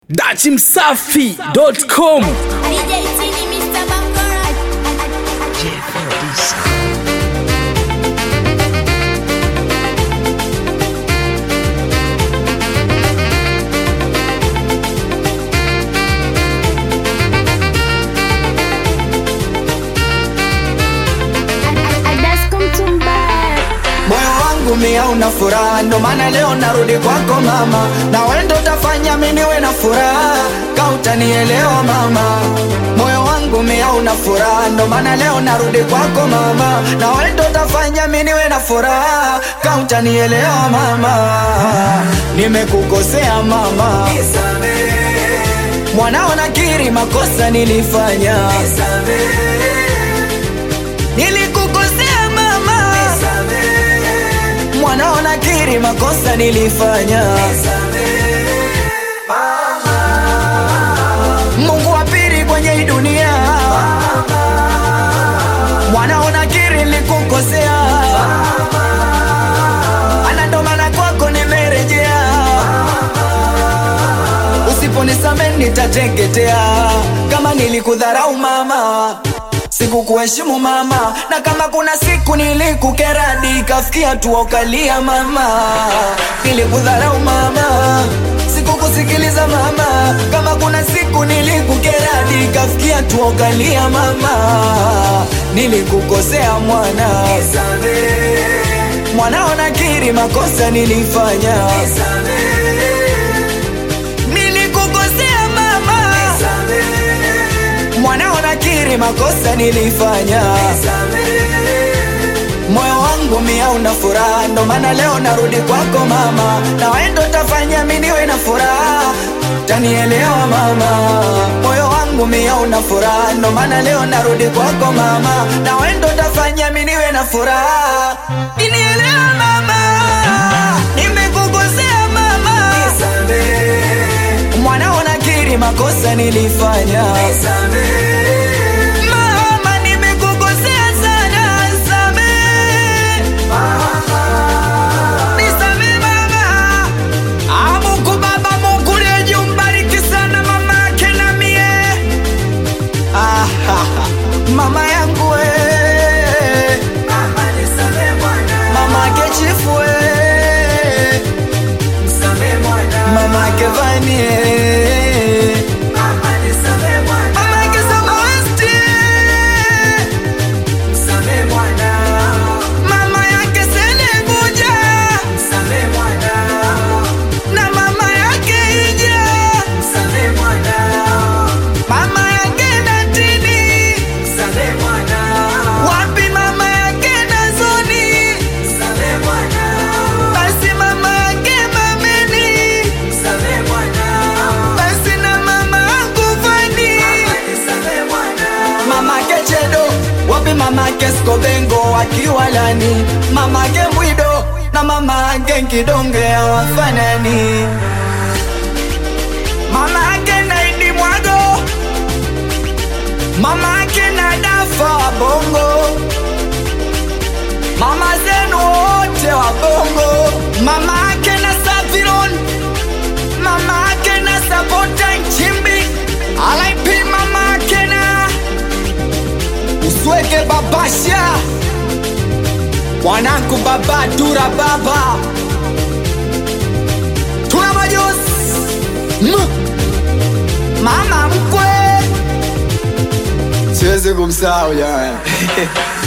dachimsafi.com DJ Tini, Mr. Bangora. Moyo wangu mia una furaha, ndo maana leo narudi kwako mama, na wewe ndo utafanya mimi niwe na furaha, ka utanielewa mama. Moyo wangu mia una furaha, ndo maana leo narudi kwako mama, na wewe ndo utafanya mimi niwe na furaha, ka utanielewa mama. Nimekukosea mama, mwanao nakiri makosa nilifanya, nilikukosea mama mwanao nakiri makosa nilifanya Mungu wa pili kwenye hii dunia mwanao nakiri nilikukosea ana ndo maana kwako nimerejea usiponisame nitateketea kama nilikudharau mama sikukuheshimu mama na kama kuna siku nilikukeradi kafikia tu ukalia mama nilikudharau mama sikukusikiliza mama kama kuna siku nilikukeradi kafikia tu ukalia mama nilikukosea mwana mwanao nakiri makosa nilifanya nilikukosea mama mwanao nakiri makosa nilifanya moyo wangu mia una furaha ndo maana leo narudi kwako mama na wewe ndo tafanya mimi niwe na furaha tanielewa mama moyo wangu mia una furaha ndo maana leo narudi kwako mama na wewe ndo tafanya mimi niwe na furaha tanielewa mama nimekukosea mama mwanao nakiri makosa nilifanya mama nimekukosea sana nisamehe. Nisamehe mama Ah, Mungu baba Mungu liye umbariki sana mama yake na mie Ah, ha, ha. mama yangu we mama yake chifu we mama yake vanie mama yake samawesti mama yake senebuja na mama yake ija mama yake natini wapi mama yake nazoni basi mama yake mameni basi na mama yangu fani mama yake chedo wapi mama yake skobengo akiwa lani mama yake mwido na mama yake nkidonge hawafanani mama yake naidi mwago mama yake na dafa wa bongo mama zenu wote wa bongo mama yake na saviron mama yake na sapota nchimbi alaipi mama yake na usweke babasha mwanangu baba dura baba tuna majosi M- mama mkwe siwezi kumsahau jamani